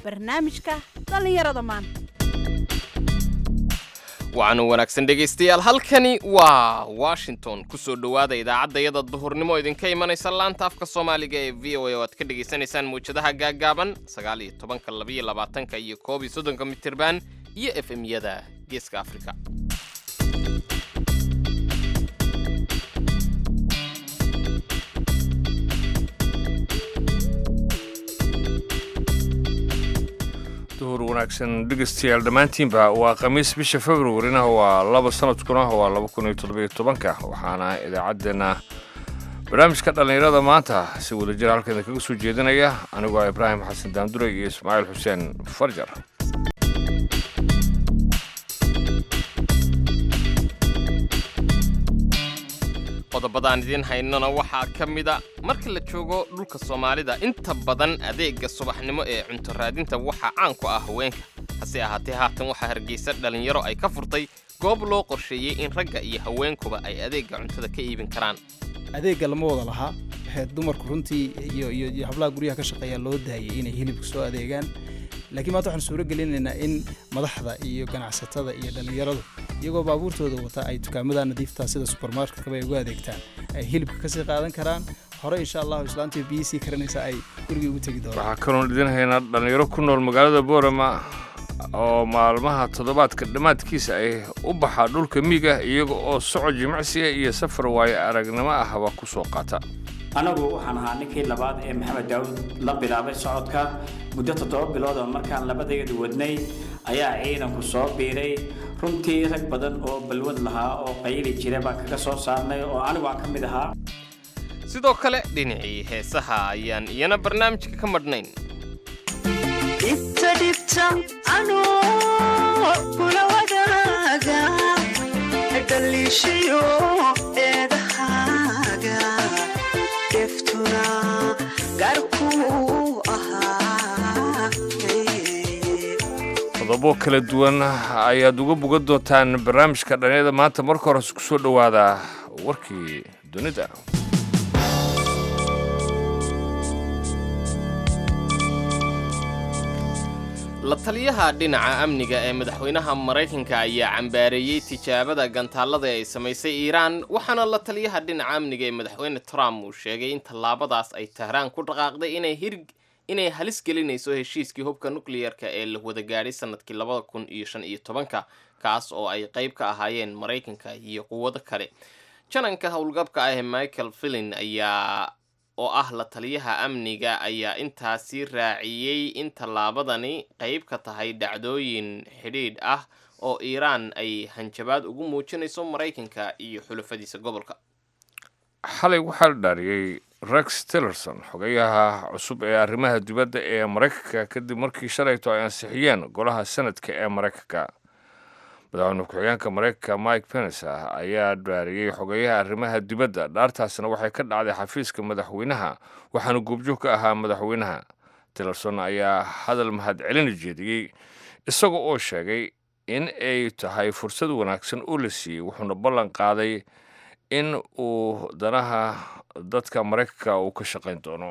barnaamijka dhallinyarada maanta waxaanu wanaagsan dhegaystayaal halkani waa washington ku soo dhowaada idaacaddayada duhurnimo idinka imanaysa laanta afka soomaaliga ee v o a oo aad ka dhegaysanaysaan mawjadaha gaaggaaban sagaal iyo tobanka labaiyo labaatanka iyo koob iyo soddonka mitirban iyo f m-yada geeska afrika duhur wanaagsan dhegeystayaal dhammaantiinba waa khamiis bisha februarina waa laba sanadkuna waa laba kun iyo toddobiyo tobanka waxaana idaacaddeenna barnaamijka dhallinyarada maanta si wadajir halkan kaga soo jeedinaya anigoo ah ibraahim xasan daandure iyo ismaaciil xuseen farjar qodobadaan idiin haynona waxaa ka mida marka la joogo dhulka soomaalida inta badan adeegga subaxnimo ee cunto raadinta waxaa caan ku ah haweenka hase ahaatee haatan waxaa hargeysa dhallinyaro ay ka furtay goob loo qorsheeyey in ragga iyo haweenkuba ay adeegga cuntada ka iibin karaan adeegga lama wada lahaa waxay dumarku runtii iyo iyo iyo hablaha guryaha ka shaqeeya loo daayay inay hilibka soo adeegaan laakiin maanta waxaan suuro gelinaynaa in madaxda iyo ganacsatada iyo dhallinyaradu iyagoo baabuurtooda wata ay dukaamada nadiifta sida subermarketkaba ay ugu adeegtaan ay hilibka kasii qaadan karaan hore insha allahu islaantii biyi sii karanaysa ay gurigii ugu tegi doonaan waxaa kaloon idin haynaa dhallinyaro ku nool magaalada boorama oo maalmaha toddobaadka dhammaadkiisa ay u baxaa dhulka miiga iyaga oo socod jimicsiga iyo safar waayo aragnimo ahba ku soo qaata anagu waxaan ahaa ninkii labaad ee maxamed daawud la bilaabay socodka muddo toddoba bilood oo markaan labadayadu wadnay ayaa ciidanku soo biiray runtii rag badan oo balwad lahaa oo qayli jira baan kaga soo saarnay oo anigu aan ka mid ahaa sidoo kale dhinacii heesaha ayaan iyana barnaamijka ka madhnayn dhibta dhibta anoo kula wadaaga dhaliishayo eedahaaga deftuna gaarkuu ahaa qodobo kala duwan ayaad uga bogan doontaan barnaamijka dhallinyarada maanta marka hore ku soo dhowaada warkii dunida la taliyaha dhinaca amniga ee madaxweynaha maraykanka ayaa cambaareeyey tijaabada gantaallada ay samaysay iiraan waxaana la taliyaha dhinaca amniga ee madaxweyne trump uu sheegay in tallaabadaas ay tahraan ku dhaqaaqday inay hir inay halis gelinayso heshiiskii hubka nukliyarka ee la wada gaadhay sanadkii labada kun iyo shan iyo tobanka kaas oo ay qayb ka ahaayeen maraykanka iyo quwado kale jananka howlgabka ah ee michael filin ayaa oo ah la taliyaha amniga ayaa intaasi raaciyey in tallaabadani qayb ka tahay dhacdooyin xidhiidh ah oo iiraan ay hanjabaad ugu muujinayso maraykanka iyo xulafadiisa gobolka xalay waxaa la dhaariyey rex tillerson xogayaha cusub ee arrimaha dibadda ee maraykanka kadib markii shalayto ay ansixiyeen golaha sanadka ee maraykanka madaxweyne ku-xigeenka maraykanka mike pence ayaa dhaariyey xogeyaha arrimaha dibadda dhaartaasna waxay ka dhacday xafiiska madaxweynaha waxaana goobjoog ka ahaa madaxweynaha tillerson ayaa hadal mahadcelina jeediyey isaga oo sheegay in ay tahay fursad wanaagsan oo la siiyey wuxuuna ballan qaaday in uu danaha dadka maraykanka uu ka shaqayn doono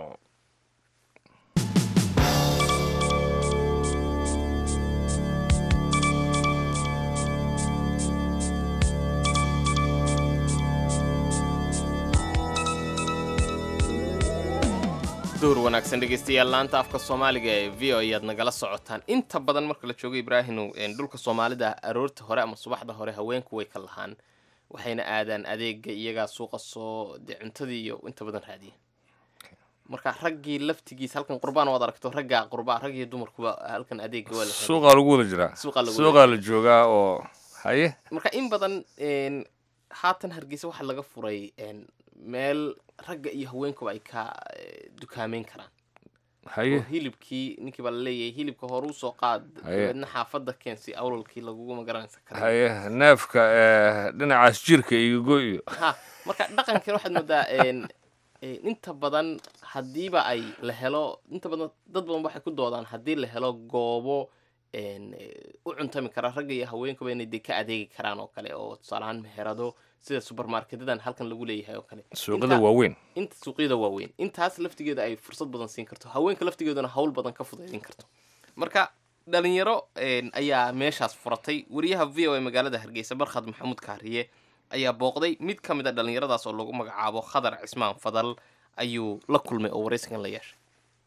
duur wanaagsan dhegaystayaal laanta afka soomaaliga ee v o ayaad nagala socotaan inta badan marka la joogo ibraahimow dhulka soomaalida aroorta hore ama subaxda hore haweenku way ka lahaan waxayna aadaan adeega iyagaa suuqa soo dee cuntadii iyo inta badan raadiya marka raggii laftigiisa halkan qurbaan waad aragto ragga qurbaa rag iyo dumarkuba halkan adeega waa la raadiyaa. suuqaa lagu wada jiraa Suuqaa lagu suuqaa la joogaa oo haye marka in badan een, haatan hargeysa waxaa laga furay een, meel ragga iyo haweenkuba ay ka eh, dukaameyn karaan haye oo hilibkii ninkii baa laleeyahay hilibka hore usoo qaad Haye. dabeedna xaafadda keensi awlalkii lagugu magaranaysa kara haye neefka ee dhinacaas jirka igogo iyo ha marka dhaqankan waxaad moodaa een, een, inta badan haddiiba ay la helo inta badan dad badan waxay ku doodaan haddii la helo goobo een, eh, u cuntami kara ragga iyo haweenkuba inay de ka adeegi karaan oo kale oo tusaale ahaan meherado sida supermarketadan halkan lagu leeyahay oo kale suuqada Inta- waaweyn inta suuqyada waaweyn intaas laftigeeda ay fursad badan siin karto haweenka laftigeeduna hawl badan ka fudaydin karto marka dhalinyaro een, ayaa meeshaas furatay wariyaha v o a magaalada hargeysa barkhad maxamuud kaariye ayaa booqday mid ka mid a dhalinyaradaas oo lagu magacaabo khadar cismaan fadal ayuu la kulmay oo waraysigan la yeeshay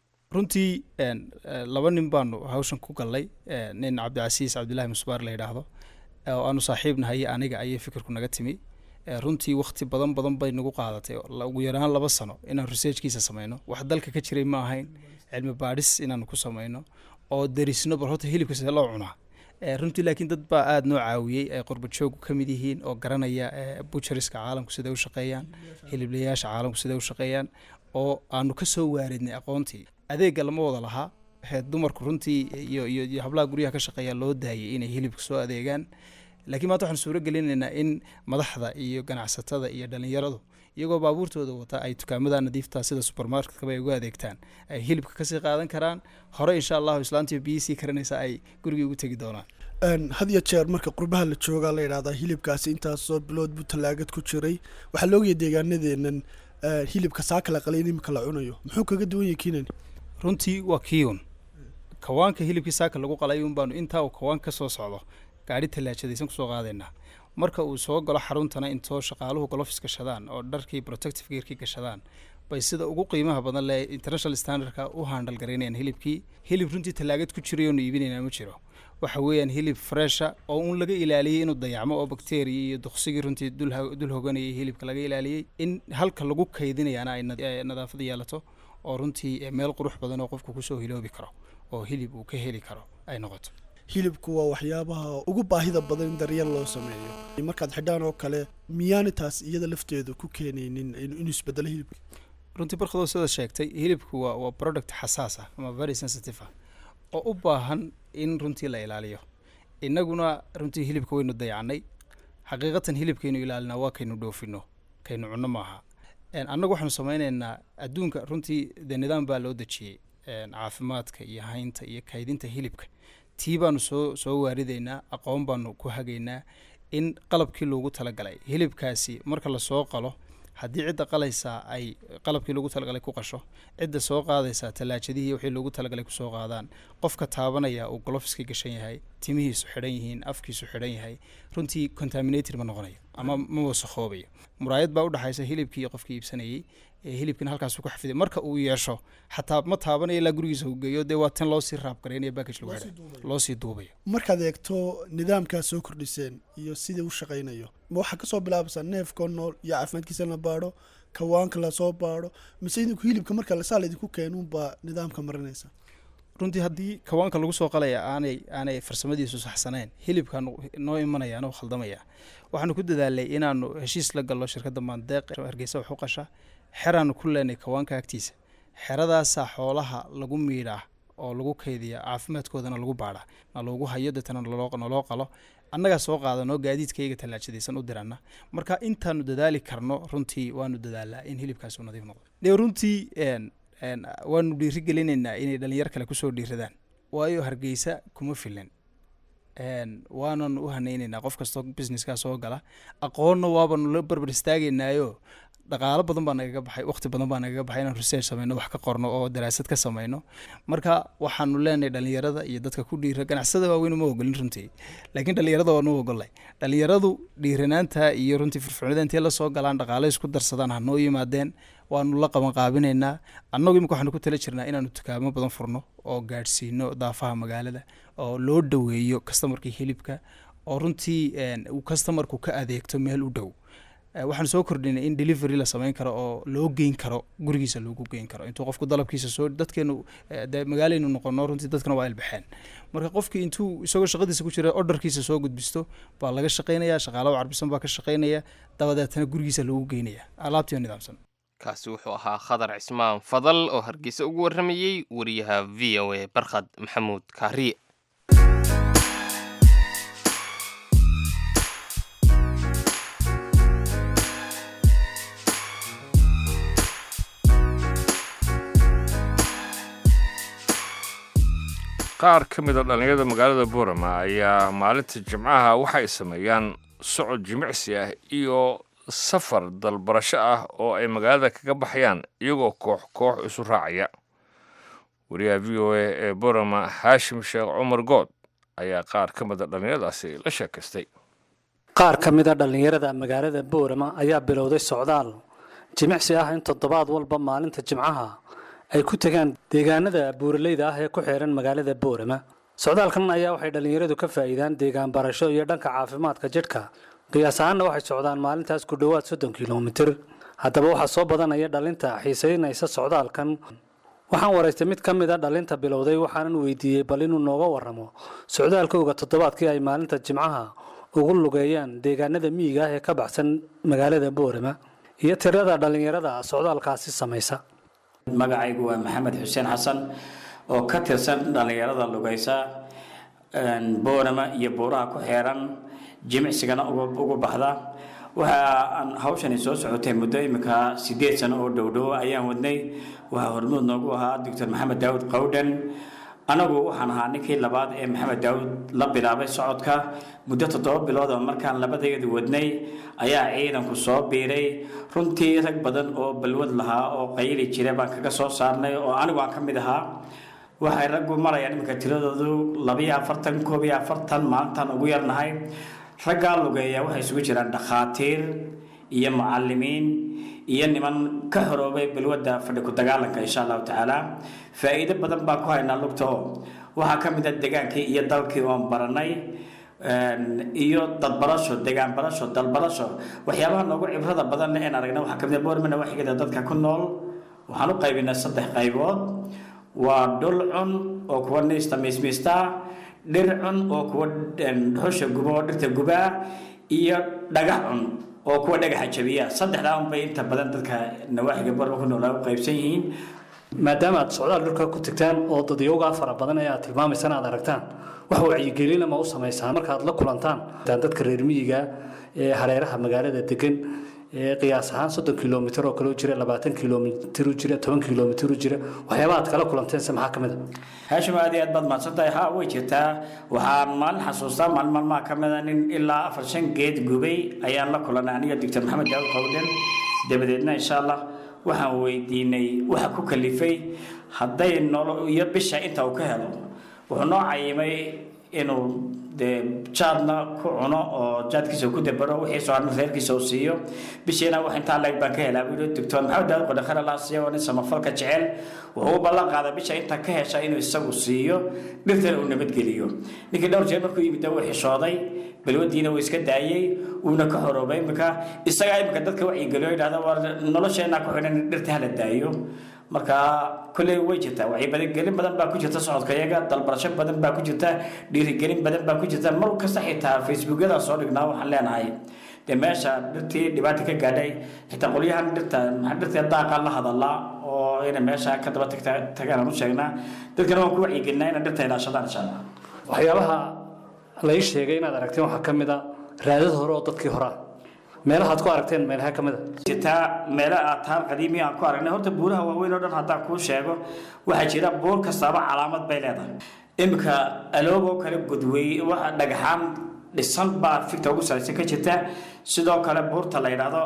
runtii een, eh, laba nin baanu hawshan ku gallay eh, nin cabdicasiis cabdilaahi musbaar la yidhaahdo eh, oo aanu saaxiibnahay aniga ayay fikirku naga timi Eh, runtii wakti badan badan bay nagu qaadatay oo la- ugu yaraan laba sano inaan researchkiisa sameyno wax dalka ka jiray ma ahayn cilmi baadhis inaanu ku sameyno oo derisno bal horta hilibka sidee loo cunaa Eh, runtii laakiin dad baa aada noo caawiyey ay qurba joogu ka mid yihiin oo garanaya eh, butcheriska caalamku siday u shaqeeyaan hiliblayaasha caalamku siday u shaqeeyaan oo aanu ka soo waaridnay aqoontii adeegga lama wada lahaa he dumarku runtii iyo iyo iyo hablaha guryaha ka shaqeeya loo daayay inay hilibka soo adeegaan laakiin maanta waxaan suuro gelinaynaa in madaxda iyo ganacsatada iyo dhalinyaradu iyagoo baabuurtooda wata ay dukaamada nadiifta sida supermarketkaba ay ugu adeegtaan ay hilibka kasii qaadan karaan hore insha allahu islaantii biyi sii karanaysa ay gurigii ugu tegi doonaan Een, had iyo jeer marka qurbaha la joogaa la yidhahdaa hilibkaasi intaasoo bilood buu tallaagad ku jiray waxaa la ogaya deegaanadeenan eh, hilibka saa kala qalayn imika la cunayo muxuu kaga duwan yahay kiinan runtii waa kiun kawaanka hilibkii saaka lagu qalay un baanu intaa uu kawaan ka soo socdo gaari tallaajadaysan kusoo qaadaynaa marka uu soo galo xaruntana intoo shaqaaluhu golofis gashadaan oo dharkii protective gearkii gashadaan bay sida ugu qiimaha badan le international standardka u handal garaynayaan hilibkii hilib runtii tallaagad ku jiray oonu iibinaynaa ma jiro waxa weeyaan hilib fresha oo un laga ilaaliyey inuu dayacmo oo bakteriya iyo duqsigii runtii dul ha- dul hoganayay hilibka laga ilaaliyey in halka lagu kaydinayaana ay nad- eh, nadaafad yeelato oo runtii eh, meel qurux badan oo qofku kusoo hiloobi karo oo hilib uu ka heli karo ay noqoto hilibku waa waxyaabaha ugu baahida badan in daryeel loo sameeyo markaad xidhaan oo kale miyaani taas iyada lafteedu ku keenaynin in- inuu isbedelo hilibka runtii barkadoo sida sheegtay hilibku waa waa product xasaas ah ama very sensitive ah oo u baahan in runtii la ilaaliyo innaguna runtii hilibka waynu dayacnay xaqiiqatan hilibkaynu ilaalinaa waa kaynu dhoofino kaynu cunno maaha En, annagu waxaanu sameynaynaa adduunka runtii dee nidaam baa loo dejiyey En, caafimaadka iyo haynta iyo kaydinta hilibka tii baanu soo soo waaridaynaa aqoon baanu ku hagaynaa in qalabkii loogu talagalay hilibkaasi marka lasoo qalo haddii cidda qalaysaa ay qalabkii loogu talagalay ku qasho cidda soo qaadaysaa tallaajadihii wixii loogu talagalay kusoo qaadaan qofka taabanaya uu golofiska gashan yahay timihiisu xidhan yihiin afkiisu xidhan yahay runtii contaminated ma noqonayo ama ma wasakoobayo muraayad baa udhexaysa hilibkii iyo qofkii iibsanayey ee hilibkina halkaasuu ku xafiday marka uu yeesho xataa ma taabanayo ilaa gurigiisa uu geeyo dee waa tan loosii raabgaraynaya backage lagu xidhay loosii duubayo markaad eegto nidaamkaa soo kordhiseen iyo sidii u shaqaynayo ma waxaa kasoo bilaabaysaa neefkoo nool iyo caafimaadkiisa la baadho kawaanka lasoo baadho mise idinku hilibka marka lasaa laydinku keenunbaa nidaamka marinaysa runtii haddii kawaanka lagu soo qalaya aanay aanay farsamadiisu saxsanayn hilibkan noo imanaya anoo khaldamaya waxaanu ku dadaalay inaanu heshiis la gallo shirkadda maandeeq hargeysa wax u qasha xeraanu ku leenay kawaanka agtiisa xeradaasaa xoolaha lagu miidhaa oo lagu kaydiya caafimaadkoodana lagu baadhaa na loogu hayo deetana naloo naloo qalo annagaa soo qaadanoo gaadiidkayga tallaajadaysan u dirana marka intaanu dadaali karno runtii waanu dadaalaa in hilibkaasi uu nadiif noqdo dee runtii en en waanu dhiirigelinaynaa inay dhalinyar kale kusoo dhiiradaan waayo hargeysa kuma filan en waananu u hanaynaynaa qof kastoo businesskaa soo gala aqoonna waabanu la barbar istaagaynaayo dhaqaalo badan baa nagaga baxay waqti badan baa nagaga baxay inaan research sameyno wax ka qorno oo daraasad ka sameyno marka waxaanu leenahay dhalinyarada iyo dadka ku dhiira ganacsada waaweyn uma ogolin runtii laakiin dhalinyarada waanu ogolay dhalinyaradu dhiiranaanta iyo runtii firfircoonida intay la soo galaan dhaqaale isku darsadaan ha noo yimaadeen waanu la qaban qaabinaynaa annagu imika waxaanu ku tala jirnaa inaanu dukaamo badan furno oo gaadhsiino daafaha magaalada oo loo dhoweeyo customarkii hilibka oo runtii uu customarku ka adeegto meel u dhow waxaan soo kordhinay in delivery la samayn karo oo loo geyn karo gurigiisa loogu geyn karo intuu qofku dalabkiisa soo dadkeenu de magaalaynu noqono runtii dadkana waa ilbaxeen marka qofkii intuu isagoo shaqadiisa ku jira orderkiisa soo gudbisto baa laga shaqaynaya shaqaalaha carbisan baa ka shaqaynaya dabadeetana gurigiisa loogu geynaya alaabtii oo nidaamsan kaasi wuxuu ahaa khadar cismaan fadal oo hargeysa ugu warramayey wariyaha v o a barkhad maxamuud kaariye qaar ka mid a dhallinyarada magaalada boorama ayaa maalinta jimcaha waxay sameeyaan socod jimicsi ah iyo safar dalbarasho ah oo ay magaalada kaga baxayaan iyagoo koox koox isu raacaya wariyaha v o a ee borama xaashim sheekh cumar good ayaa qaar ka mida dhallinyaradaasi la sheekaystay qaar ka mid a dhallinyarada magaalada boorama ayaa bilowday socdaal jimicsi ah in toddobaad walba maalinta jimcaha ay ku tegaan deegaanada buuraleyda ah ee ku xeeran magaalada boorama socdaalkan ayaa waxay dhallinyaradu ka faa'iidaan deegaan barasho iyo dhanka caafimaadka jidhka qiyaas ahaanna waxay socdaan maalintaas ku dhowaad soddon kilomitir haddaba waxaa soo badanaya dhalinta xiisaynaysa socdaalkan waxaan waraystay mid ka mid a dhalinta bilowday waxaanan weydiiyey bal inuu nooga warramo socdaalkooga toddobaadkii ay maalinta jimcaha ugu lugeeyaan deegaanada miyiga ah ee ka baxsan magaalada boorama iyo tirada dhallinyarada socdaalkaasi samaysa magacaygu waa maxamed xuseen xasan oo ka tirsan dhallinyarada lugaysa boorama iyo buuraha ku xeeran jimicsigana ugu baxda waxa aan hawshani soo socotay muddo imika sideed sano oo dhowdhow ayaan wadnay waxaa hormuud noogu ahaa doctor maxamed daawud qawdhan anagu waxaan ahaa ninkii labaad ee maxamed daawud la bilaabay socodka muddo toddoba bilood oo markaan labadeedu wadnay ayaa ciidanku soo biiray runtii rag badan oo balwad lahaa oo qayli jira baan kaga soo saarnay oo anigu aan ka mid ahaa waxay raggu marayaan iminka tiradoodu labiyo afartan koob iyo afartan maalintaan ugu yarnahay raggaa lugeeya waxay isugu jiraan dhakhaatiir iyo mucalimiin iyo niman ka xoroobay balwadda fadhi ku dagaalanka insha allahu tacaala faa'iido badan baan ku haynaa lugta oo waxaa ka mid a degaankii iyo dalkii oon baranay iyo dadbarasho degaan barasho dalbarasho waxyaabaha noogu cibrada badan een aragna waxaa kamid a boormana waxigeeda dadka ku nool waxaan u qaybinaa saddex qaybood waa dhul cun oo kuwa niista miismiista dhir cun oo kuwa dhuxusha guba oo dhirta gubaa iyo dhagax cun oo kuwa dhagaxa jabiya saddexdaa unbay inta badan dadka nawaaxiga boorma ku noolaa u qaybsan yihiin maadaama aad socdaal dhulka ku tagtaan oo dadyowgaa fara badan ee aad tilmaamaysaan aad aragtaan wax wacyigelina ma u samaysaan markaad la kulantaan dadka reer miyiga ee hareeraha magaalada degan ee qiyaas ahaan soddon kilomitir oo kale u jira labaatan kilomitir u jira toban kilomitir u jira waxyaabaha aad kala kulanteense maxaa ka mid a haashim aad iyo aad baad mahadsantahay ha way jirtaa waxaan maalin xasuustaa maalin maalmaha ka mid a nin ilaa afar shan geed gubay ayaan la kulanay aniga doctor maxamed daawud qawden dabadeedna insha allah waxaan weydiinay waxa ku kalifay hadday nolo iyo bisha inta uu ka helo wuxuu noo cayimay inuu dee jaadna ku cuno oo jaadkiisa ku dabaro wixii soo harna reerkiisa uu siiyo bishiina wax intaa leeg baan ka helaa buu yidhi doctor maxamed daawud qodhakhar allah siiya oo nin samafalka jecel wuxuu u ballan qaaday bisha inta ka hesha inuu isagu siiyo dhirtana uu nabadgeliyo ninkii dhowr jeer markuu yimid wuu xishooday balwadiina wuu iska daayey wuuna ka horoobay imika isagaa imika dadka wacyigeliyo yidhahda war nolosheenaa ku xidhan in dhirta hala daayo marka kolley way jirtaa wacyigelin badan baa ku jirta socodka iyaga dalbarasho badan baa ku jirta dhiirigelin badan baa ku jirta mar kasta xitaa facebookyada soo dhignaa waxaan leenahay dee meesha dhirtii dhibaata ka gaadhay xitaa qolyahan dhirta maxaa dhirta daaqa la hadalaa oo inay meesha ka daba tagta tagaan aan u sheegnaa dadkana waan ku wacyigelinaa inay dhirta ilaashadaan insha allah waxyaabaha la ii sheegay inaad aragteen waxaa ka mid a raadad hore oo dadkii horaa meelahaad ku aragteen meelaha ka mid a jirtaa meelo aad taal qadiimi aan ku aragnay horta buuraha waaweyn oo dhan haddaan kuu sheego waxaa jira buur kastaaba calaamad bay leedahay iminka aloogoo kale gudwey waxa dhagaxaan dhisan baa fikta ugu saraysan ka jirta sidoo kale buurta la yidhaahdo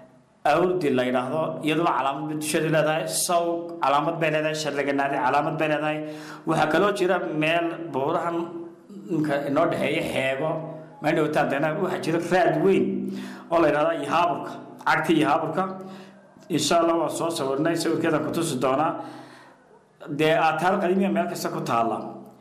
awrdi la yidhaahdo iyaduna calaamad bay dusheedu leedahay sawg calaamad bay leedahay sharlaganaadi calaamad bay leedahay waxaa kaloo jira meel buurahan imka inoo dhexeeya xeego maydhowtaan deena waxaa jira raad weyn oo la yidhahda yahaaburka cagti yahaaburka insha allah waan soo sawirnay sawirkeedaan ku tusi doonaa dee aataar qadiimiya meel kasta ku taalla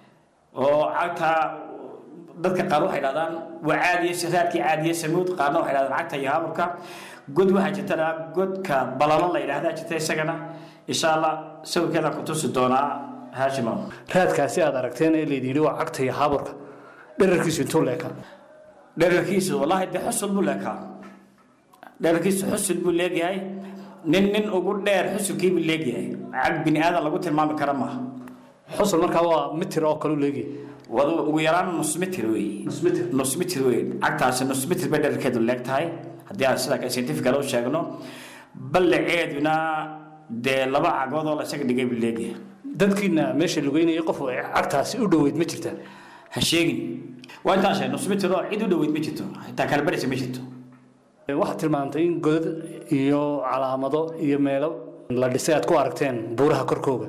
oo cagta dadka qaar waxay dhahdaan waa caadiye raadkii caadiye samuud qaarna waxay dhahdaan cagta yahaaburka god waxaa jirta dhaa godka balalo la yidhahdaa jirta isagana insha allah sawirkeedaan ku tusi doonaa haashimo raadkaasi aad aragteen ee laydii waa cagta iyo haaburka dherarkiisu intuu leekaa dherarkiisu wallaahi dee xusul buu leekaa dherarkiisu xusul buu leegyahay nin nin ugu dheer xusulkii buu leegyahay cag bini aadan lagu tilmaami kara maaha xusul markaa waa mitir oo kale u leegyahay wadu ugu yaraan nus mitir wey nus mitir nus mitir wey cagtaasi nus mitir bay dherarkeedu leeg tahay haddii aan sidaa scientifical u sheegno ballaceeduna dee laba cagood oo la isaga dhigay buu leegyahay dadkiina meesha lugeynaya qof cagtaasi u dhoweyd ma jirtaan ha sheegin waa intaan sheeg nus mitir oo cid u dhoweyd ma jirto xitaa kala baraysa ma jirto waxaad tilmaantay in godad iyo calaamado iyo meelo la dhisay aad ku aragteen buuraha korkooga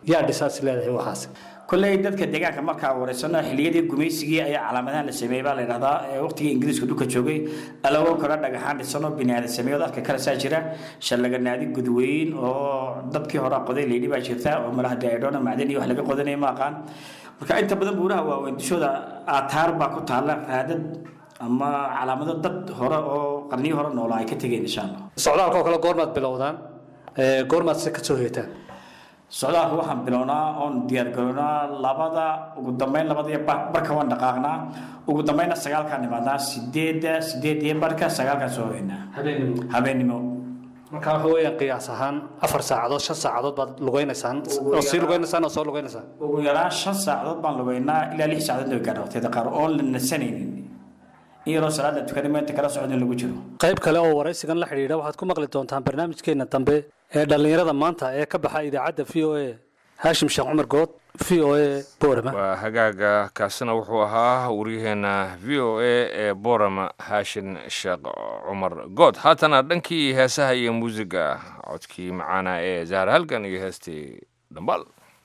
yaa dhisaas leedahay waxaas kolley dadka deegaanka markaa wareysano xilliyadii gumaysigii ayaa calaamadahan la sameeyey baa la yidhahdaa ee waqtigii ingiriiska dhulka joogay alago kala dhagaxaan dhisano biniaadan sameeyood arka kalasaa jira shallaganaadi gudweyn oo dadkii hore qoday layidhi baa jirta oo malaha daidhona macdan iyo wax laga qodanaya ma aqaan marka inta badan buuraha waaweyn dushooda aataar baa ku taalla raadad ama calaamado dad hore oo qarniyo hore noolaa ay ka tegeen insha allah socdaalka oo kale goormaad bilowdaan Ee, goormaad se ka soo heetaan socdaalka waxaan bilownaa oon diyaargarownaa labada ugu dambeyn labada iyo bar- barka waan dhaqaaqnaa ugu dambeynna sagaalkaan nimaadnaa sideedda sideed iyo barka sagaalkaan soo hoynaa habeenimo habeenimo marka waxa weeyaan qiyaas ahaan afar saacadood shan saacadood baad lugaynaysaan oo sii lugaynaysaan oo soo lugaynaysaan ugu yaraan shan saacadood baan lugeynaa ilaa lix saacadood way gaadha waqtiyada qaar oon la nasanaynin in yaroo salaad la tukanay meenta kala socda in lagu jiro qayb kale oo waraysigan la xidhiidha waxaad ku maqli doontaan barnaamijkeena dambe ee dhallinyarada maanta ee ka baxa idaacadda v o a haashim sheekh cumar good v o a boorama waa hagaaga kaasina wuxuu ahaa waryaheena v o a ee boorama haashin sheekh cumar good haatana dhankii heesaha iyo muusiga codkii macaana ee zahar halgan iyo heestii dhambal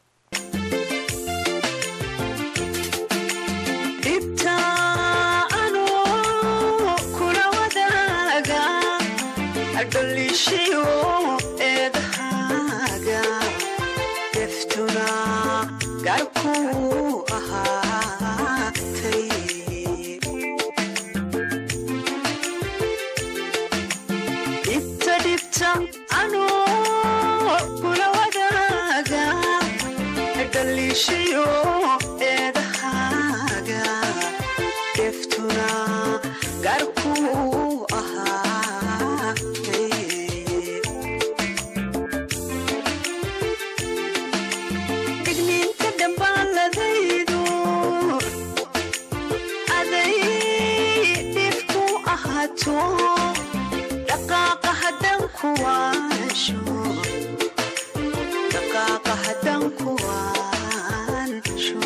dhibta anoo kula wadaaga dhalishiyo eedahaaga deftuna garkuu ahaatay dhibta dhibta anoo kula wadaaga dhalishiyo eedahaaga deftuna garkuu ahaatay digniinta dhambaaladaydu aday dhibku ahaato dhaqaaqa haddan kuwaasho dhaqaaqa haddan kuwaansho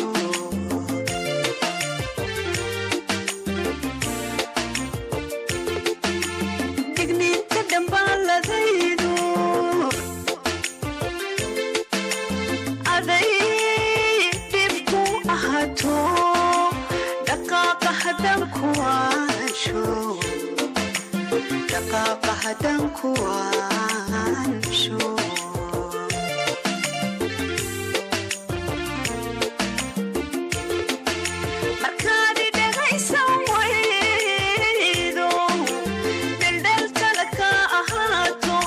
digniinta dhambaaladaydu aday dhibku ahaato dhaqaaqa haddan kuwaansho dhaqaaqa haddan kuwaansho markaad dhegaysan waydo dheldheltada ka ahaato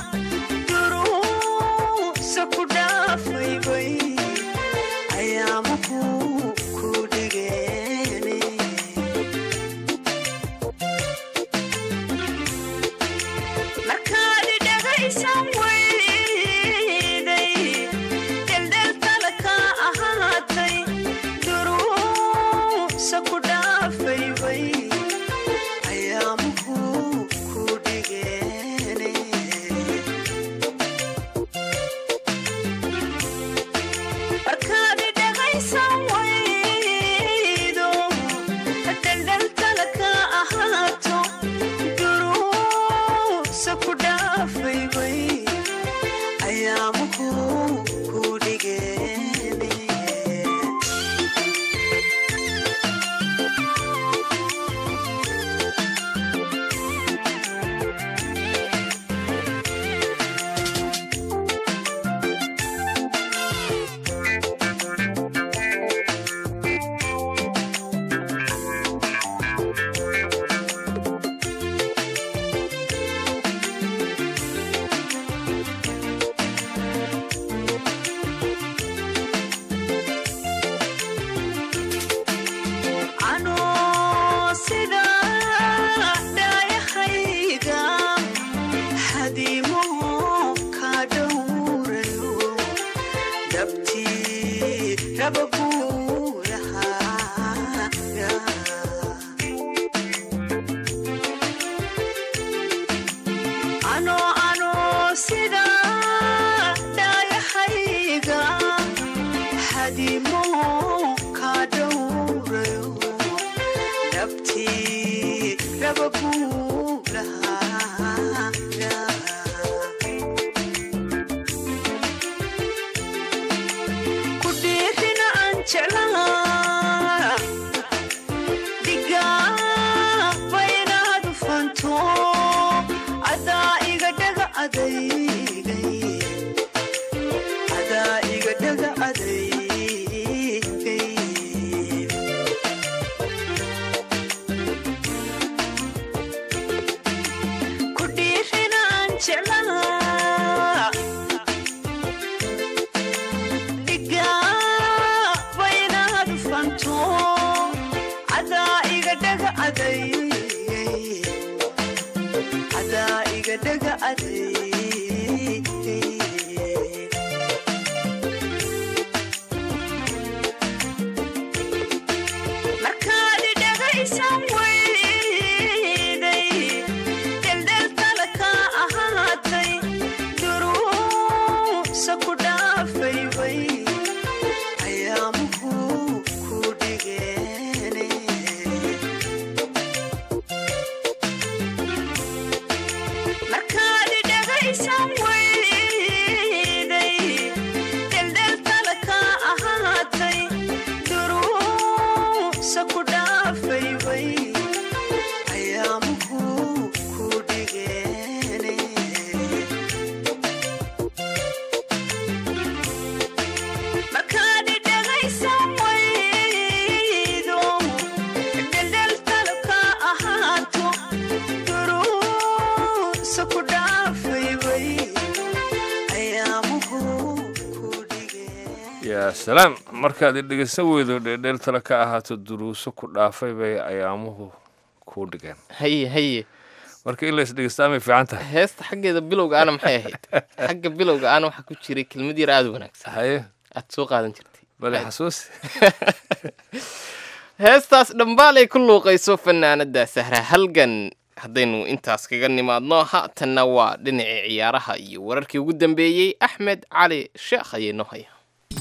duruusa ku dhaafaybay ayaamuhu ku dhigeene markaad dhegaysan wayday dheldheltada ka ahaatay duruusa ku dhaafaybay ayaamuhu ku dhigeene markaad dhegaysan waydo dheldheltada ka ahaato duruusa ku dhaafaybay ayaamuhu ku dhigeene anoo sida dhaayahayga xadiimo ka dhowrayo dabtii raba buulahaaga anoo anoo sida dhaayahayga xadiimo ka dhowrayo dabtii raba buulahaaga dhagadhaga adeeg markaad dhagaysan weyday dheldheltala ka ahaatay duruusa ku dhaafay way ayaamuhu ku dhigeene markaad dhagaysan weyday dheldheltala ka ahaatay duruusa ku dhaafay way ayaamuhu ku dhigeene markaad dhagaysan weydo dheldheltala ka ahaato duruusa ku dhaafay way ayaamuhu ku dhigeen yaa salaam markaad i dhegeysan weydo dheedheel tale ka ahaato duruuso ku dhaafay bay ayaamuhu kuu dhigeen haye haye marka in la isdhegeystaa may fiican tahay heesta xaggeeda bilowga ana maxay ahayd xagga bilowga ana waxaa ku jiray kelmad yar aada u wanaagsan haye aad soo qaadan jirtay bale xasuusi heestaas dhambaalay ku luuqayso fanaanada sahra halgan haddaynu intaas kaga nimaadno haatanna waa dhinacii ciyaaraha iyo wararkii ugu dambeeyey axmed cali sheekh ayay noo haya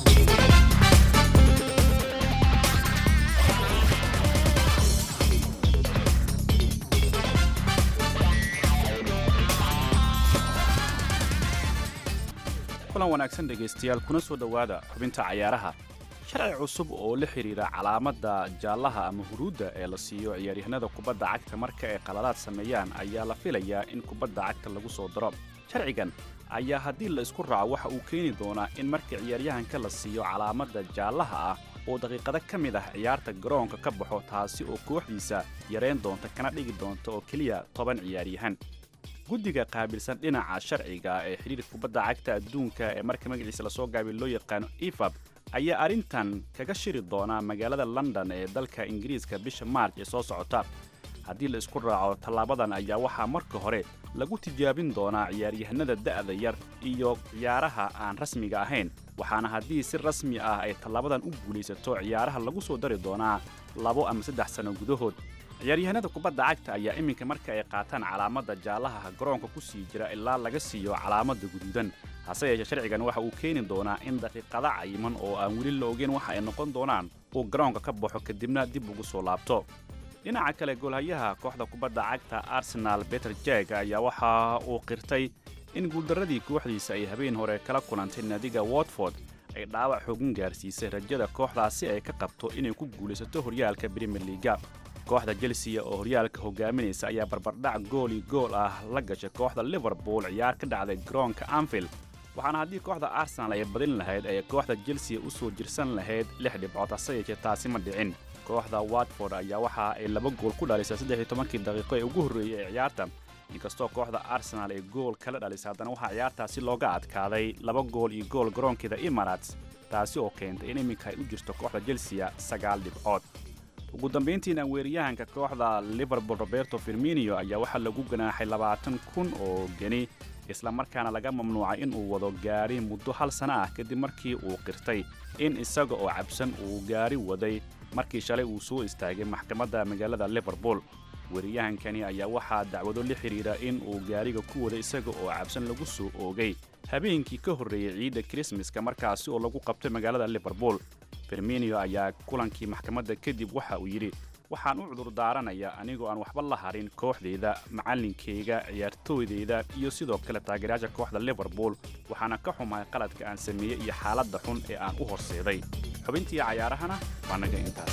kulan wanaagsan dhegaystayaal kuna soo dhowaada xubinta cayaaraha sharci cusub oo la xidhiira calaamadda jaallaha ama huruudda ee la siiyo ciyaaryahanada kubadda cagta marka ay qaladaad sameeyaan ayaa la filayaa in kubadda cagta lagu soo daro sharcigan ayaa haddii la isku raaco waxa uu keeni doonaa in marka ciyaaryahanka la siiyo calaamadda jaallaha ah oo daqiiqado ka mid ah ciyaarta garoonka ka baxo taasi oo kooxdiisa yarayn doonta kana dhigi doonta oo keliya toban ciyaaryahan guddiga qaabilsan dhinaca sharciga ee xidhiirka kubadda cagta adduunka ee marka magaciisa lasoo gaabiy loo yaqaano efab ayaa arrintan kaga shiri doonaa magaalada london ee dalka ingiriiska bisha maarj ee soo socota haddii la isku raaco tallaabadan ayaa waxaa marka hore lagu tijaabin doonaa ciyaaryahanada da'da yar iyo ciyaaraha aan rasmiga ahayn waxaana haddii si rasmi ah ay tallaabadan u guulaysato ciyaaraha lagu soo dari doonaa labo ama saddex sano gudahood ciyaaryahanada kubadda cagta ayaa iminka marka ay qaataan calaamadda jaallaha garoonka ku sii jira ilaa laga siiyo calaamadda guduudan hase yeeshee sharcigan waxa uu keeni doonaa in daqiiqada cayiman oo aan weli la ogeyn waxa ay noqon doonaan uu garoonka ka baxo kadibna dib ugu soo laabto dhinaca kale goolhayaha kooxda kubadda cagta arsenal beter jeg ayaa waxa uu qirtay in guuldarradii kooxdiisa ay habeen hore kala kulantay naadiga watford ay dhaawac xoogan gaarsiisay rajada kooxdaasi ay ka qabto inay ku guulaysato horyaalka brimier liiga kooxda chelsea oo horyaalka hogaaminaysa ayaa barbardhac gooli gool ah la gashay kooxda liverpool ciyaar ka dhacday garoonka anfield waxaana haddii kooxda arsenal ay badin lahayd ay kooxda chelsea u soo jirsan lahayd lix dhibcood hase yeeshee taasi ma dhicin kooxda watford ayaa waxa ay laba gool ku dhalisay saddex iyo tobankii daqiiqo ee ugu horreeyey ee ciyaarta inkastoo kooxda arsenal ay gool kala dhalisay haddana waxaa ciyaartaasi looga adkaaday laba gool iyo gool garoonkeeda emirates taasi oo keentay in iminka ay u jirto kooxda chelsea sagaal dhibcood ugu dambayntiina weeryahanka kooxda liverpool roberto firminio ayaa waxaa lagu ganaaxay labaatan kun oo geni islamarkaana laga mamnuucay in uu wado gaari muddo hal sana ah kadib markii uu qirtay in isaga oo cabsan uu gaari waday markii shalay uu soo istaagay maxkamadda magaalada liverpool weeryahankani ayaa waxaa dacwado la xidhiidha in uu gaariga ku waday isaga oo cabsan lagu soo oogay habeenkii ka horreeyey ciidda krismaska markaasi oo lagu qabtay magaalada liverpool firminio ayaa kulankii maxkamadda kadib waxa uu yidhi waxaan u cudur daaranayaa anigoo aan waxba la harin kooxdayda macallinkayga ciyaartooydayda iyo sidoo kale taageerayaasha kooxda liverpool waxaana ka xumahay qaladka aan sameeyey iyo xaaladda xun ee aan u horseeday xubintii cayaarahana waa naga intaas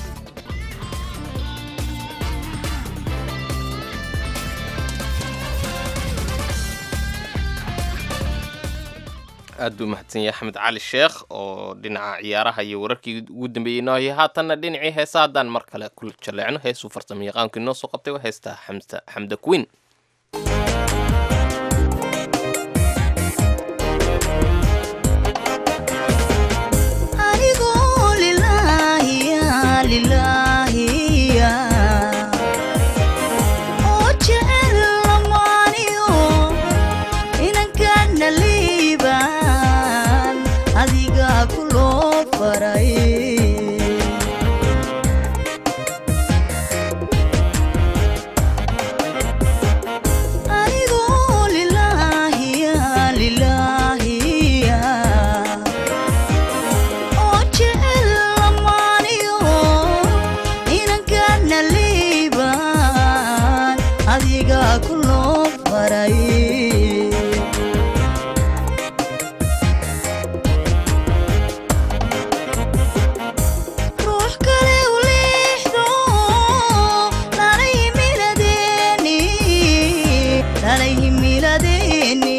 aad buu mahadsan yahay axmed cali sheekh oo dhinaca ciyaaraha iyo wararkii ugu dambeeyey noo hayay haatanna dhinacii heesa haddaan mar kale ku jaleecno heesuu farsamo yaqaankii noo soo qabtay waa heestaa xamsa xamda queen anigoo lilaahiya lilaahiya oo jecel lamaaniyo dhalay himiladeeni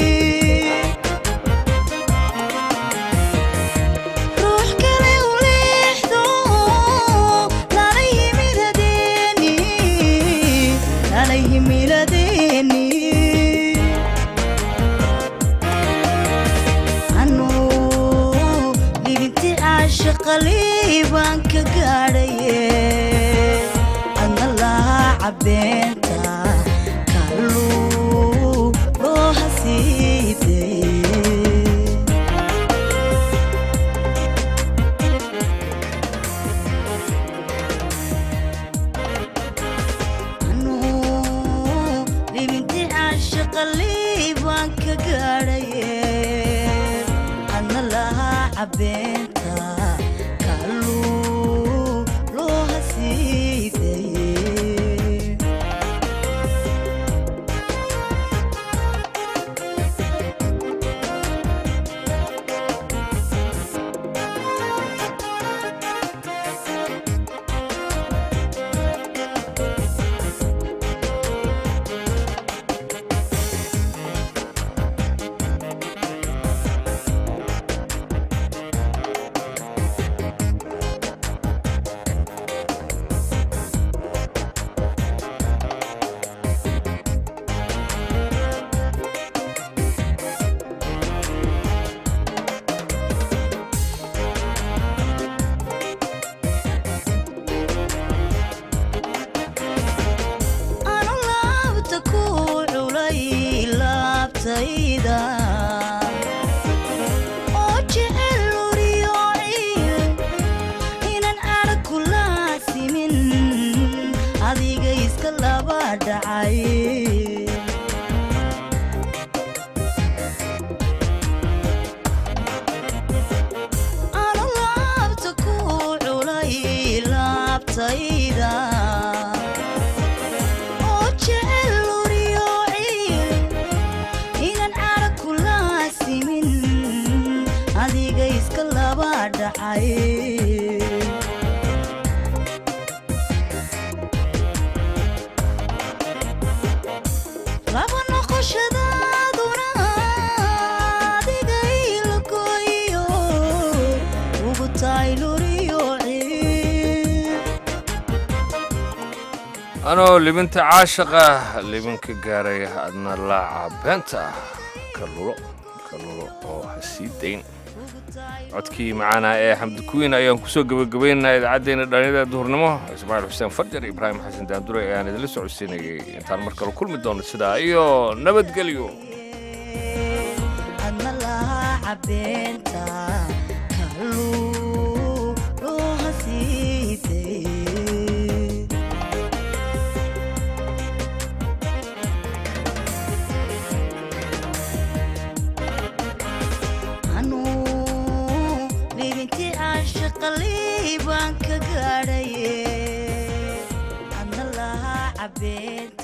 ruux kale u leexdo dhalay himiladeeni dhalay himiladeeni anuu dhibinti caashaqalii baan ka gaadhaye adna lahaa cabbeenta kalluu loo hasiiday anuu dhibinti caashaqalii baan ka gaadhaye adna lahaa cabbeenta kalluu loo hasiidaye anu laabta ku culay laabtayda oo jecel luriyo ciil inaan arag ku laasimin adiga iska laba dhacay anu laabta ku culay laabtayda oo jecel luriyo ciil inaan arag ku laasimin adiga iska laba dhacay laba noqoshadaaduna adiga ilagoyo ugu tahay luriyo ciil anoo libinta caashaqa libinka gaaray adna laaca beenta kalulo kalulo oo ha sii dayn codkii macaana ee xamdi kuwiin ayaan kusoo gebagabaynaynaa idaacaddeena dhallinyada duhurnimo ismaaciil xuseen farjar iyo ibraahim xasan daandure ayaan idinla socodsiinayay intaan mar kale kulmi doono sidaa iyo nabadgelyo adna lahaa cabbeenta kalluu loo hasiiday anuu dhibinti caashaqalii baan ka gaadhaye adna lahaa cabbeenta